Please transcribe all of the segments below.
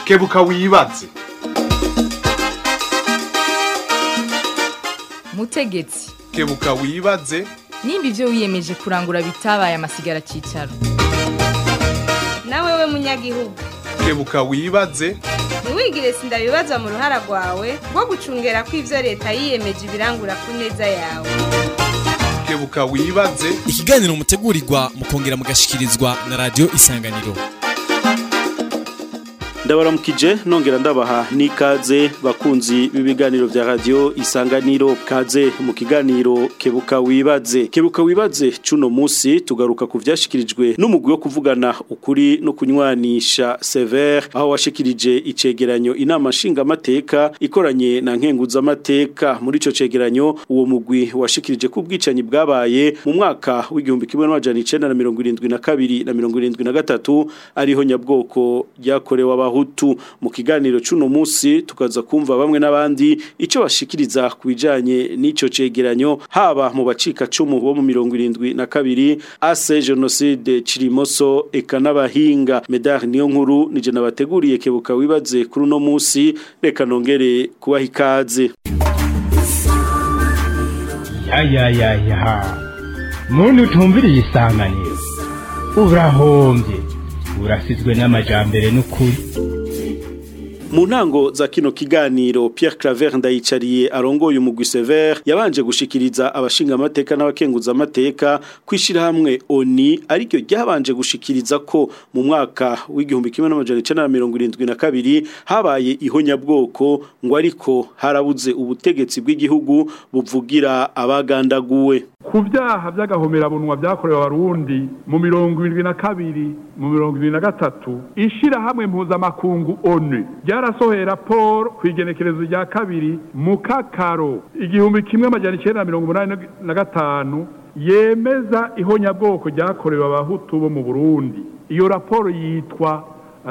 kebuka wibaze mutegetsi kebuka wibaze nimba ibyo wiyemeje kurangura bitabaye amasigara cyicaro nawe we munyagihugu kebuka wibaze ntiwigire sindabibazwa mu ruhara rwawe rwo gucungera ko ibyo leta yiyemeje ibirangura ku neza yawe kebuka wibaze ikiganiro mutegurirwa mukongera mugashikirizwa na radio isanganiro ndabaramukije nongera ndabaha n'ikaze bakunzi b'ibiganiro vya radio isanganiro kaze mu kiganiro kebuka wibaze kebuka wibaze cuno musi tugaruka ku vyashikirijwe n'umugwi wo kuvugana ukuri no kunywanisha sever aho washikirije icegeranyo inama nshinga amateka ikoranye na nkenguza amateka muri ico cegeranyo uwo mugwi washikirije ko ubwicanyi bwabaye mu mwaka w'igihumbi kimwe n'amajana icenda na mirongo irindwi na kabiri na mirongo irindwi na gatatu ariho nyabwoko ryakorewe abahutu mu kiganiro cuno musi tukaza kumva bamwe n'abandi ico bashikiriza ku bijanye n'ico cegeranyo haba mu bacika cumu bo mu mirongo irindwi na kabiri ase genocide cirimoso eka n'abahinga medar niyo nkuru nije nabateguriye kebuka wibaze kuri uno musi reka nongere kubaha ikaze yayayayaha muntu utumviriye isanganiro urahombye urasizwe n'amajambere n'ukuri mu ntango za kino kiganiro Pierre Claver ndayicariye arongoye umugwi Sever yabanje gushikiriza abashinga amateka n'abakenguza amateka kwishira hamwe ONI ariko ryabanje gushikiriza ko mu mwaka w'igihumbi kimwe n'amajana 1972 habaye ihonyabwoko ngo ariko harabuze ubutegetsi bw'igihugu buvugira abagandaguwe ku byaha by'agahomerabunwa byakorewe abarundi mu mirongo irindwi na kabiri mu mirongo irindwi na gatatu ishirahamwe mpuzamakungu onu ryarasohoye raporo ku igenekerezo rya kabiri mu kakaro igihumbi kimwe amajana icyenda na mirongo umunani na gatanu yemeza ihonyabwoko ryakorewe abahutu bo mu burundi iyo raporo yitwa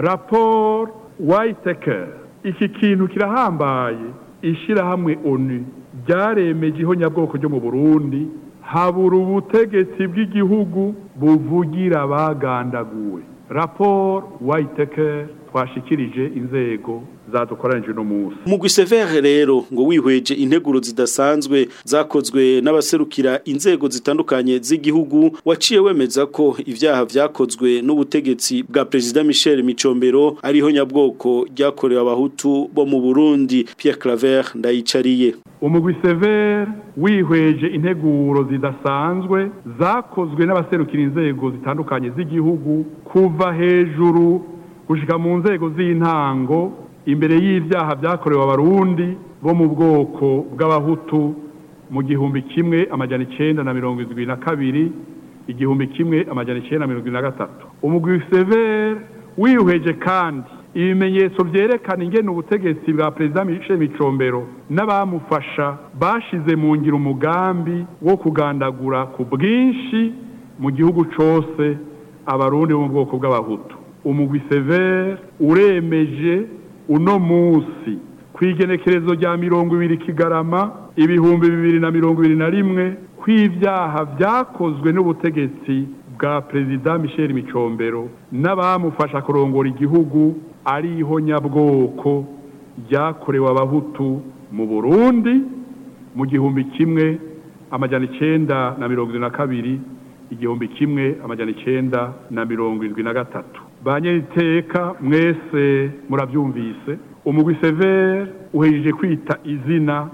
raporo wayitekeri iki kintu kirahambaye ishirahamwe onu ryaremeje ihonyabwoko ryo mu burundi habura ubutegetsi bw'igihugu buvugira abagandaguwe raporo wayiteke twashikirije inzego zadukoranije uno munsi Mugwi Sever rero ngo wihweje integuro zidasanzwe zakozwe n'abaserukira inzego zitandukanye z'igihugu waciye wemeza ko ivyaha vyakozwe n'ubutegetsi bwa President Michel Micombero ariho nyabwoko ryakorewe abahutu bo mu Burundi Pierre Claver ndayicariye umugwi Sever wihweje integuro zidasanzwe zakozwe n'abaserukira inzego zitandukanye z'igihugu kuva hejuru gushika mu nzego z'intango imbere y'ivyaha vyakorewe abarundi bo mu bwoko bw'abahutu mu gihumbi kimwe amajana icenda na mirongo indwi na kabiri igihumbi kimwe amajana icenda na mirongo indwi na gatatu umugwi sever wihweje kandi ibimenyetso vyerekana ingene ubutegetsi bwa perezida Michel Micombero n'abamufasha bashize mu ngiro umugambi wo kugandagura ku bwinshi mu gihugu cose abarundi bo mu bwoko bw'abahutu umugwi sever uremeje uno musi kwigenekerezo rya mirongo ibiri kigarama ibihumbi bibiri na mirongo ibiri na rimwe kw'ivyaha vyakozwe n'ubutegetsi bwa perezida Michel Micombero n'abamufasha kurongora igihugu ari ihonyabwoko ryakorewe abahutu mu Burundi mu gihumbi kimwe amajana icenda na mirongo irindwi na kabiri igihumbi kimwe amajana icenda na mirongo irindwi na gatatu banyeriteka mwese murabyumvise umugwi sever uhejeje kwita izina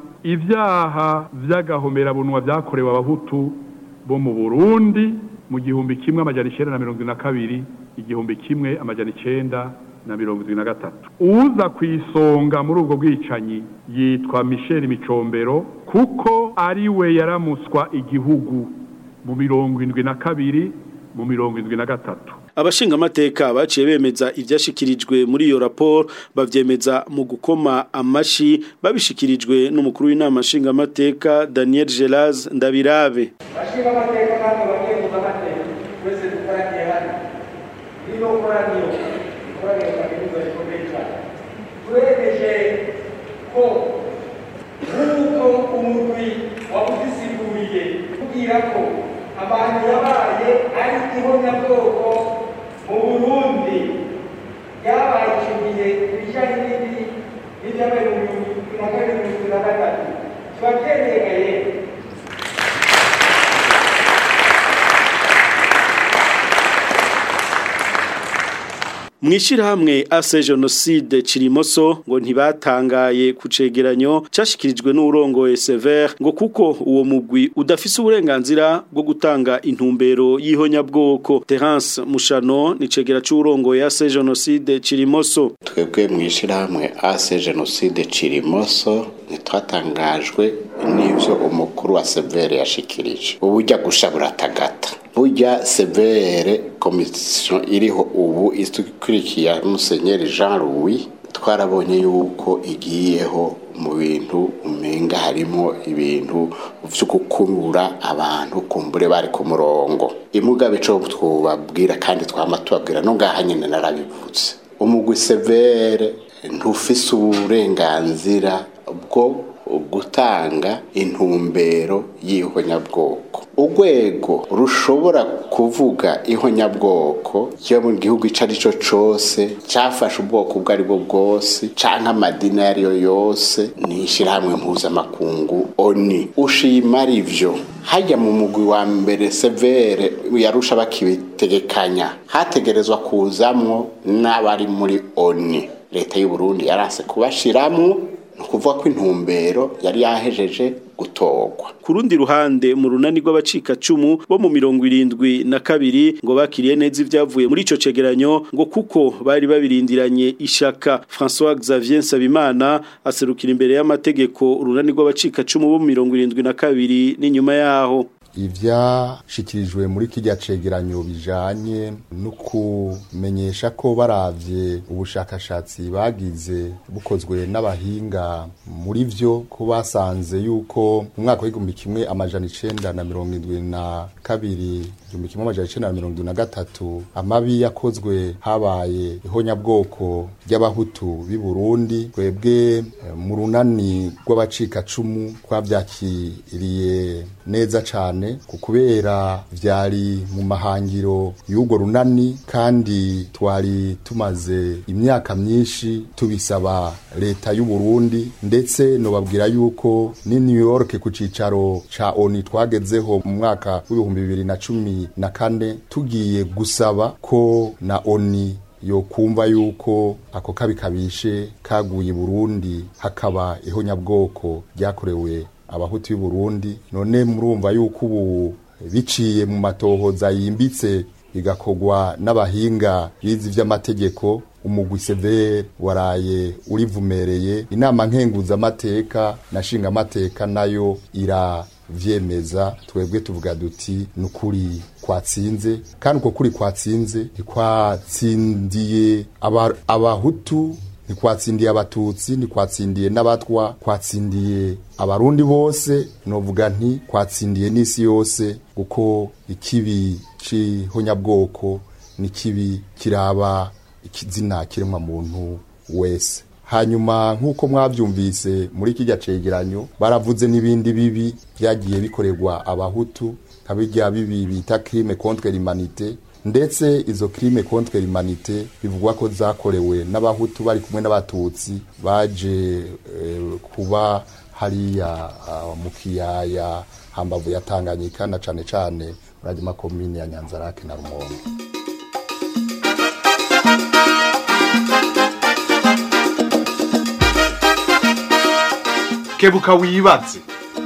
ivyaha vy'agahomerabunwa vyakorewe abahutu bo mu burundi mu gihumbi kimwe amajana icenda na mirongo na kabiri igihumbi kimwe amajana icenda na mirongo irindwi na gatatu uza ku isonga muri ubwo bwicanyi yitwa michel micombero kuko ari we yaramuswa igihugu mu mirongo indwi na kabiri mu mirongo indwi na gatatu abashinga amateka baciye bemeza ivyashikirijwe muri iyo raporo bavyemeza mu gukoma amashi babishikirijwe n'umukuru w'inama nshinga amateka Daniel Gelaz Ndabirabe bashinga amateka kandi bagiye kuza amateka twese dukoraniye hano rino koraniro ikoraniro kaminuza rikomeye cyane turemeje ko nk'uko umugwi wabuzisiguriye kubwira ko abantu yabaye ari ihonyabwoko mu burundi yabaye icyo gihe kijyanye n'indi n'ibyabaye mu bihumbi na kabiri bibiri na gatatu kiba cyerekeye Mwishirahamwe ase genocide Cirimoso ngo ntibatangaye ku cegeranyo cashikirijwe n'urongoye Sever ngo kuko uwo mugwi udafise uburenganzira bwo gutanga intumbero y'ihonyabwoko Terence Mushano ni cegera c'urongoye ase genocide Cirimoso twebwe mwishirahamwe ase genocide Cirimoso ntitwatangajwe n'ivyo umukuru wa Severe yashikirije ubujya gusha buratagata burya severe komisiyo iriho ubu ikurikiye musenyeri jean louis twarabonye yuko igiyeho mu bintu umenga harimo ibintu byo gukumura abantu kumbure bari ku murongo imugabe cyo twubabwira kandi twama tubabwira no ngaha nyine narabivutse umugwi severe ntufise uburenganzira bwo gutanga intumbero y'ihonyabwoko urwego rushobora kuvuga ihonyabwoko yo mu gihugu icyo ari cyo cyose cyafashe ubwoko ubwo ari bwo bwose cyangwa amadini ayo ari yo yose ni ishyirahamwe mpuzamakungu oni ushima ari byo hajya mu mugwi wa mbere severe yarusha bakibitegekanya hategerezwa kuzamwo n'abari muri oni leta y'u Burundi yarase kubashiramwo ni ukuvuga ko intumbero yari yahejeje gutorwa ku rundi ruhande mu runani rw'abacika cumu bo mu mirongo irindwi na kabiri ngo bakiriye neza ibyavuye muri ico cegeranyo ngo kuko bari babirindiranye ishaka François Xavier Nsabimana aserukira imbere y'amategeko urunani rw'abacika cumu bo mu mirongo irindwi na kabiri n'inyuma yaho ivyashikirijwe muri kirya cegeranyo bijanye no kumenyesha ko baravye ubushakashatsi bagize bukozwe n'abahinga muri vyo ko basanze yuko mu mwaka w'igihumbi kimwe amajana icenda na mirongo indwi na kabiri igihumbi kimwe amajana icenda na mirongo indwi na gatatu amabi yakozwe habaye ihonyabwoko ry'abahutu b'i Burundi twebwe mu runani rw'abacikacumu twavyakiriye neza cane kubera vyari mu mahangiro y'urwo runani kandi twari tumaze imyaka myinshi tubisaba leta y'u Burundi ndetse nobabwira yuko ni New York ku cicaro ca ONU twagezeho mu mwaka w'ibihumbi bibiri na cumi na kane tugiye gusaba ko na ONU yo kumva yuko ako kabi kabishe kaguye Burundi hakaba ihonyabwoko ryakorewe abahutu y'u Burundi none murumva yuko ubu biciye mu matohoza yimbitse bigakogwa n'abahinga bizi vy'amategeko umugwi severe waraye urivumereye inama nkenguza amateka na shinga amateka nayo iravyemeza twebwe tuvuga duti nukuri kwatsinze kandi uko kuri kwatsinze ntikwatsindiye abahutu ntikwatsindiye abatutsi ntikwatsindiye n'abatwa kwatsindiye abarundi bose novuga nti kwatsindiye n'isi yose kuko ikibi c'ihonyabwoko ni kibi kiraba ikizina kiremwa muntu wese hanyuma nk'uko mwabyumvise muri kijya cegeranyo baravuze n'ibindi bibi byagiye bikorerwa abahutu nka bijya bibi bita crime contre l'humanité ndetse izo crime contre l'humanité bivugwa ko zakorewe n'abahutu bari kumwe n'abatutsi baje eh, kuba hariya uh, mu kiyaya hambavu ya Tanganyika na cane cane muri makomine ya Nyanzarake na Rumonge kebuka wibaze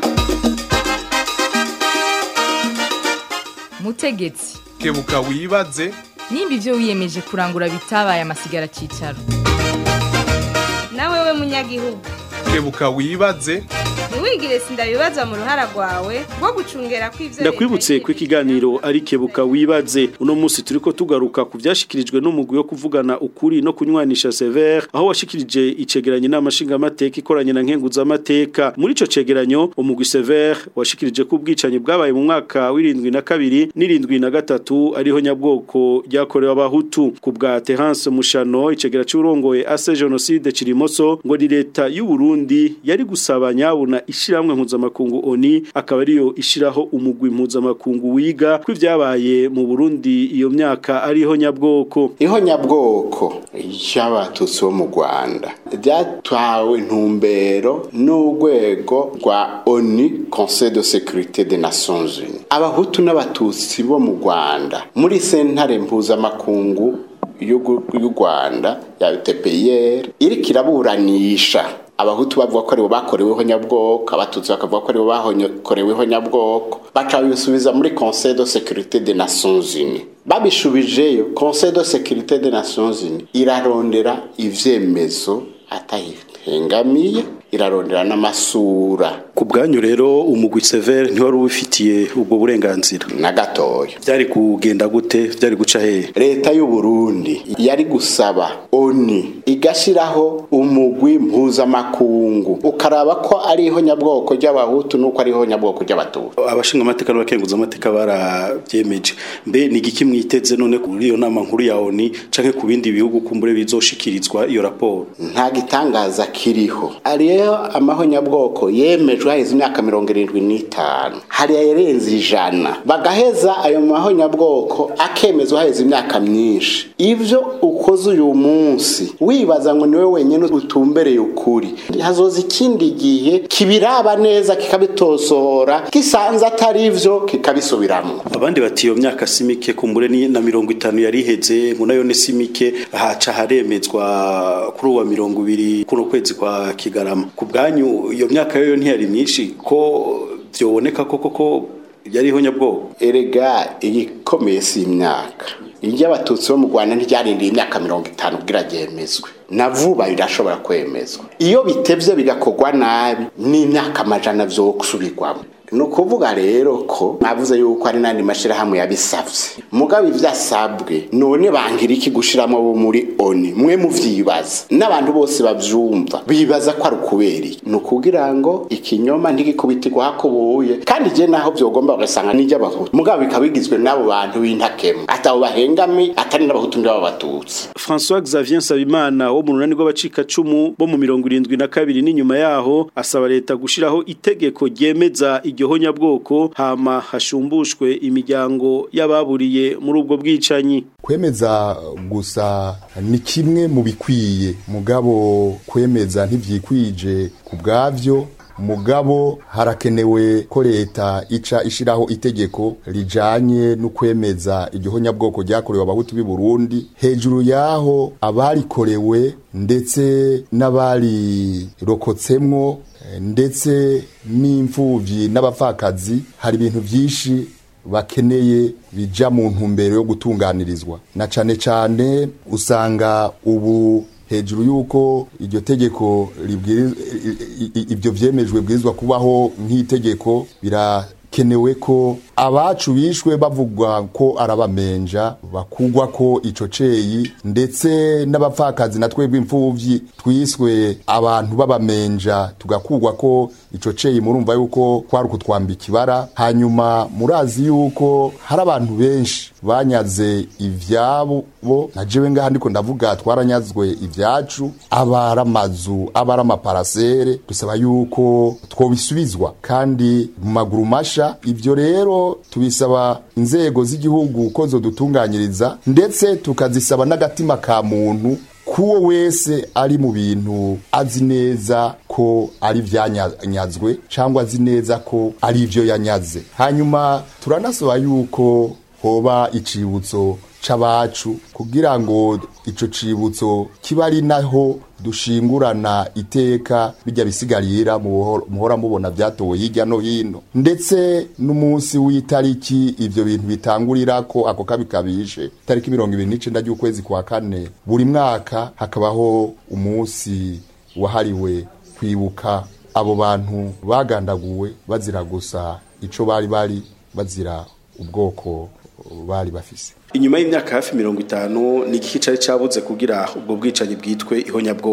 mutegetsi kebuka wibaze nimba ibyo wiyemeje kurangura bitabaye amasigara cyicaro nawe we munyagihugu kebuka wibaze ntiwigire sindabibaza mu ruhara rwawe rwo gucungera kw'ivyo ndakwibutse ko ikiganiro ari kebuka wibaze uno munsi turiko tugaruka ku vyashikirijwe n'umugwi wo kuvugana ukuri no kunywanisha severe aho washikirije icegeranyo n'amashinga amateka ikoranye na nkenguza amateka muri ico cegeranyo umugwi severe washikirije ko ubwicanyi bwabaye mu mwaka w'irindwi na kabiri n'irindwi na gatatu ariho nyabwoko ryakorewe abahutu ku bwa Terence Mushano icegera c'urongoye ase genocide Cirimoso ngo ni leta y'u Burundi yari gusaba nyabuna ishiramwe mpuzamakungu ONI akaba ariyo ishiraho umugwi mpuzamakungu wiga kw'ivyabaye mu Burundi iyo myaka ariho nyabwoko iho nyabwoko y'abatutsi bo mu Rwanda ryatwawe ntumbero n'urwego rwa ONU Conseil de Sécurité des Nations Unies abahutu n'abatutsi bo mu Rwanda muri sentare mpuzamakungu y'u Rwanda ya UTPR iriko iraburanisha abahutu bavuga ko aribo bakoreweho nyabwoko abatutsi bakavuga ko aribo bakoreweho nyabwoko baca bisubiza muri Conseil de Sécurité des Nations Unies babishubijeyo Conseil de Sécurité des Nations Unies irarondera ivyemezo atahengamiye irarondera n'amasura ku bwanyu rero umugwi severe ntiwari ubifitiye ubwo burenganzira na gatoya byari kugenda gute byari guca hehe leta y'u Burundi yari gusaba oni igashiraho umugwi mpuzamakungu ukaraba ko ariho nyabwoko ry'abahutu nuko ariho nyabwoko ry'abatutsi abashinga amateka n'abakenguza amateka barabyemeje mbe ni igiki mwiteze none kuri iyo nama nkuru ya oni canke ku bindi bihugu kumbure bizoshikirizwa iyo raporo nta gitangaza kiriho ariyo amaho nyabwoko yemejwe haheze imyaka mirongo irindwi n'itanu hariya yarenze ijana bagaheza ayo maho nyabwoko akemezwa haheze imyaka myinshi ivyo ukoze uyu munsi wibaza ngo niwe wenyine utumbereye ukuri hazoza ikindi gihe kibiraba neza kikabitosohora gisanze atari ivyo kikabisubiramwo abandi bati iyo myaka simike kumbure ni na mirongo itanu yari iheze ngo nayo ni simike haca haremezwa kuri uwa mirongo ibiri kuno kwezi kwa kigarama ku bwanyu iyo myaka yo ntiyari myinshi ko byoboneka koko ko yariho nyabwoko erega igikomeye si imyaka iry'abatutsi bo mu rwanda ntiryarindiye imyaka mirongo itanu kugira ryemezwe na vuba birashobora kwemezwa iyo bitevye bigakorwa nabi n'imyaka amajana vyo gusubirwamo ni ukuvuga rero ko navuze yuko ari n'andi mashyirahamwe yabisabye mugabo ibyo asabwe none bangira iki gushyiramo bo muri oni mwe muvyibaza n'abantu bose bavyumva bibaza ko ari ukubera iki ni ukugira ngo ikinyoma ntigikubitirwa hakubuye kandi je naho vyogomba bagasanga n'iry'abahutu mugabo bikaba bigizwe n'abo bantu b'intakemwa atabo bahengami atari n'abahutu ndabo batutsi François Xavier Nsabimana wo mu runani rw'abacika cumu bo mu mirongo irindwi na kabiri n'inyuma yaho asaba leta gushiraho itegeko ryemeza iryo nyabwoko hama hashumbushwe imiryango y'ababuriye muri ubwo bwicanyi kwemeza gusa ni kimwe mu bikwiye mugabo kwemeza ntivyikwije ku bwavyo mugabo harakenewe ko leta ica ishiraho itegeko rijanye no kwemeza iryo nyabwoko ryakorewe abahutu b'i Burundi hejuru yaho abarikorewe ndetse n'abarirokotsemwo ndetse n'imfuvyi n'abapfakazi hari ibintu vyinshi bakeneye bija mu ntumbero yo gutunganirizwa na cane cane usanga ubu hejuru yuko iryo tegeko ibyo vyemejwe bwirizwa kubaho nk'itegeko birakenewe ko abacu bishwe bavugwa ko arabamenja bakugwa ko ico ceyi ndetse n'abapfakazi na twebwe imfuvyi twiswe abantu babamenja tugakugwa ko ico ceyi murumva yuko kwari ukutwambika ibara hanyuma murazi yuko hari abantu benshi banyaze ivyabo na jewe ngaha ndiko ndavuga twaranyazwe ivyacu abari amazu abari amaparasere dusaba yuko twobisubizwa kandi mu maguru masha ivyo rero tubisaba inzego z'igihugu ko zodutunganyiriza ndetse tukazisaba n'agatima ka muntu kuwo wese ari mu bintu azi neza ko ari vyanyazwe cyangwa azi neza ko ari ivyo yanyaze hanyuma turanasaba yuko hoba icibutso c'abacu kugira ngo ico cibutso kiba ari naho dushingurana iteka bijya bisigarira muhora mubona byatowe hirya no hino ndetse n'umunsi w'itariki ivyo bintu bitangurira ko ako kabi kabishe tariki mirongo ibiri n'icenda ry'ukwezi kwa kane buri mwaka hakabaho umunsi wahariwe kwibuka abo bantu bagandaguwe bazira gusa ico bari bari bazira ubwoko bari bafise inyuma y'imyaka hafi mirongo itanu ni igiki cari cabuze kugira ubwo bwicanyi bwitwe ihonyabwoko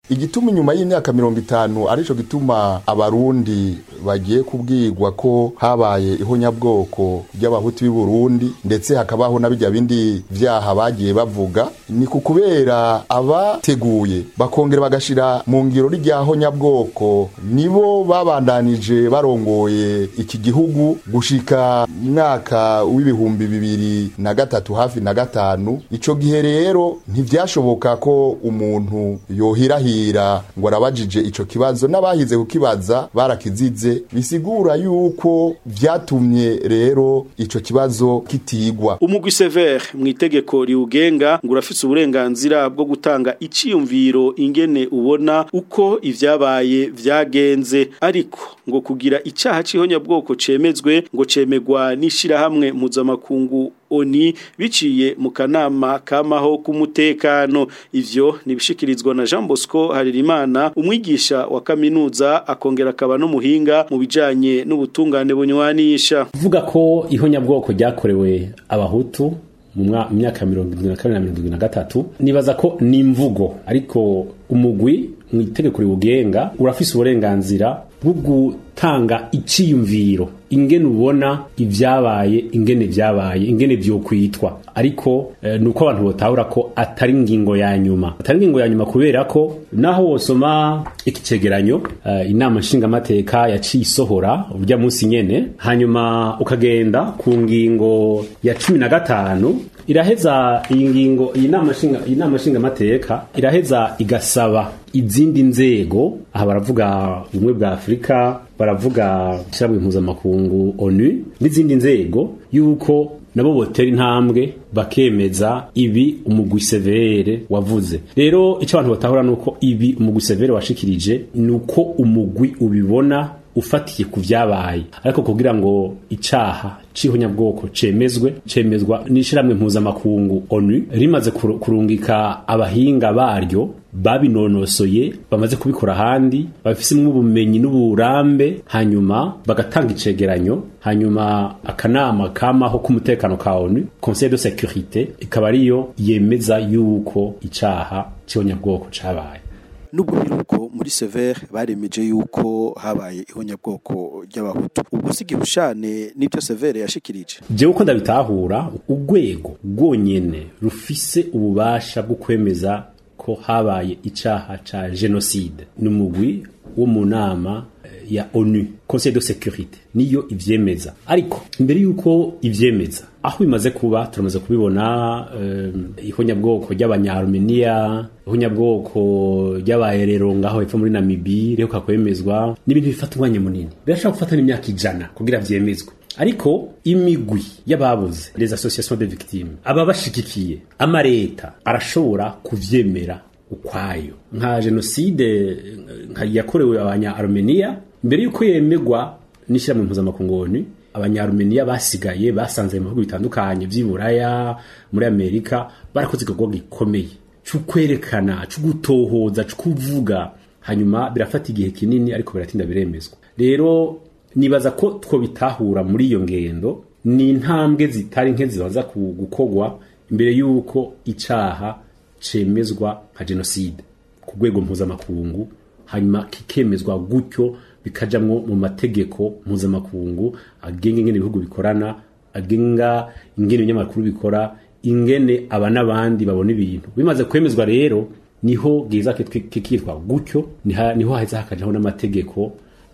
igituma inyuma y'imyaka mirongo itanu arico gituma abarundi bagiye kubwirwa ko habaye ihonyabwoko ry'abahutu b'i Burundi ndetse hakabaho na bijya bindi vyaha bagiye bavuga ni ku kubera abateguye bakongera bagashira mu ngiro rya honyabwoko nibo babandanije barongoye iki gihugu gushika mwaka w'ibihumbi bibiri na gatatu hafi na gatanu ico gihe rero ntivyashoboka ko umuntu yohirahira ngo arabajije ico kibazo n'abahize kukibaza barakizize bisigura yuko vyatumye rero ico kibazo kitigwa umugwi severe mu itegeko riwugenga ngo urafise uburenganzira bwo gutanga iciyumviro ingene ubona uko ivyabaye vyagenze ariko ngo kugira icaha c'ihonyabwoko cemezwe ngo cemegwa n'ishirahamwe mpuzamakungu oni biciye mu kanama kamaho k'umutekano ivyo nibishikirizwa na Jean Bosco Haririmana umwigisha wa kaminuza akongera akaba n'umuhinga mu bijanye n'ubutungane bunywanisha kuvuga ko ihonyabwoko ryakorewe abahutu mu myaka mirongo irindwi na kabiri na mirongo irindwi na gatatu nibaza ko ni imvugo ariko umugwi mu itegeko riwugenga urafise uburenganzira bwo gutanga iciyumviro ingene ubona ivyabaye ingene vyabaye ingene vyokwitwa ariko e, nuko abantu botahura ko atari ingingo ya nyuma atari ingingo ya nyuma kubera ko naho wosoma iki cegeranyo uh, inama nshingamateka yaciye isohora urya munsi nyene hanyuma ukagenda ku ngingo ya cumi na gatanu iraheza iyi ngingo iyi nama nshinga iyi nama nshingamateka iraheza igasaba izindi nzego aha baravuga ubumwe bwa afurika baravuga ishyirahamwe mpuzamakungu onu n'izindi nzego yuko nabo botera intambwe bakemeza ibi umugwi severe wavuze rero icyo abantu batahura nuko ibi umugwi severe washikirije nuko umugwi ubibona ufatiye ku vyabaye ariko kugira ngo icaha c'ihonyabwoko cemezwe cemezwa n'ishiramwe mpuzamakungu onu rimaze kurungika abahinga baryo babinonosoye bamaze kubikora ahandi bafisemwo ubumenyi n'uburambe hanyuma bagatanga icegeranyo hanyuma akanama kamaho k'umutekano ka onu conseil de sécurité ikaba ariyo yemeza yuko icaha c'ihonyabwoko cabaye nubwo biruko muri severe baremeje yuko habaye ihonyabwoko ry'abahutu ubwo si gihushane n'ibyo severe yashikirije jewe uko ndabitahura urwego rwonyene rufise ububasha bwo kwemeza ko habaye icaha ca genocide ni umugwi wo mu nama ya onu conseil de sécurité niyo ivyemeza ariko imbere yuko ivyemeza aho bimaze kuba turamaze kubibona um, ihonyabwoko ry'abanyarumeniya ihonyabwoko ry'abaherero ngaho hepfo muri namibi rero kakwemezwa n'ibintu bifata umwanya munini birashobora gufata n'imyaka ijana kugira vyemezwe ariko imigwi y'ababuze les associations de victimes ababashigikiye amareta arashobora kuvyemera ukwayo nka genocide nka yakorewe abanya-armenia mbere yuko yemegwa n'ishyirahamwe mpuzamakungu onu abanya-armenia basigaye basanze mu bihugu bitandukanye vy'iburaya muri amerika barakoze igikorwa gikomeye c'ukwerekana c'ugutohoza c'ukuvuga hanyuma birafata igihe kinini ariko biratinda biremezwa rero nibaza ko two bitahura muri iyo ngendo ni intambwe zitari nke zibanza gukorwa imbere y'uko icaha cemezwa nka genocide ku rwego mpuzamakungu hanyuma kikemezwa gutyo bikajamwo mu mategeko mpuzamakungu agenga ingene ibihugu bikorana agenga ingene ibinyamakuru bikora ingene aba n'abandi babona ibintu bimaze kwemezwa rero niho giza kikitwa gutyo niho haheza hakajaho n'amategeko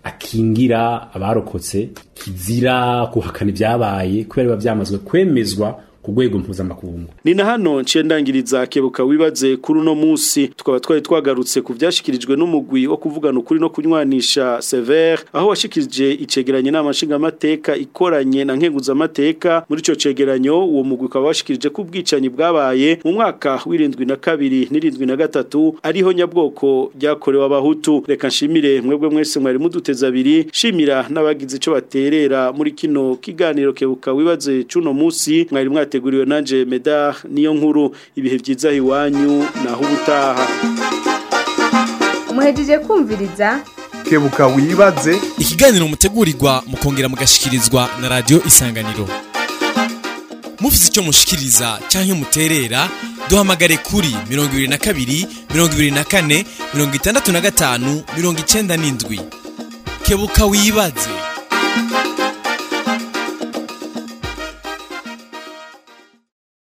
akingira abarokotse kizira guhakana ibyabaye kubera biba byamazwe kwemezwa ku rwego mpuzamakungu ni na hano nciye ndangiriza kebuka wibaze kuri uno munsi tukaba twari twagarutse ku byashyikirijwe n'umugwi wo kuvugana ukuri no kunywanisha severe aho washikirije icegeranyo n'amashingamateka ikoranye na nkenguzamateka muri icyo cegeranyo uwo mugwi ukaba washikirije ko ubwicanyi bwabaye mu mwaka w'irindwi na kabiri n'irindwi na gatatu ariho nyabwoko ryakorewe abahutu reka nshimire mwebwe mwese mwari muduteza abiri shimira n'abagize icyo baterera muri kino kiganiro kebuka wibaze c'uno munsi mwari mwate mwateguriwe nanje Medar niyo nkuru ibihe byiza iwanyu naho ubutaha muhejeje kumviriza kebuka wibaze ikiganiro mutegurirwa mukongera mugashikirizwa na radio isanganiro mufite icyo mushikiriza cyangwa muterera duhamagare kuri mirongo ibiri na kabiri mirongo ibiri na kane mirongo itandatu na gatanu mirongo icyenda n'indwi kebuka wibaze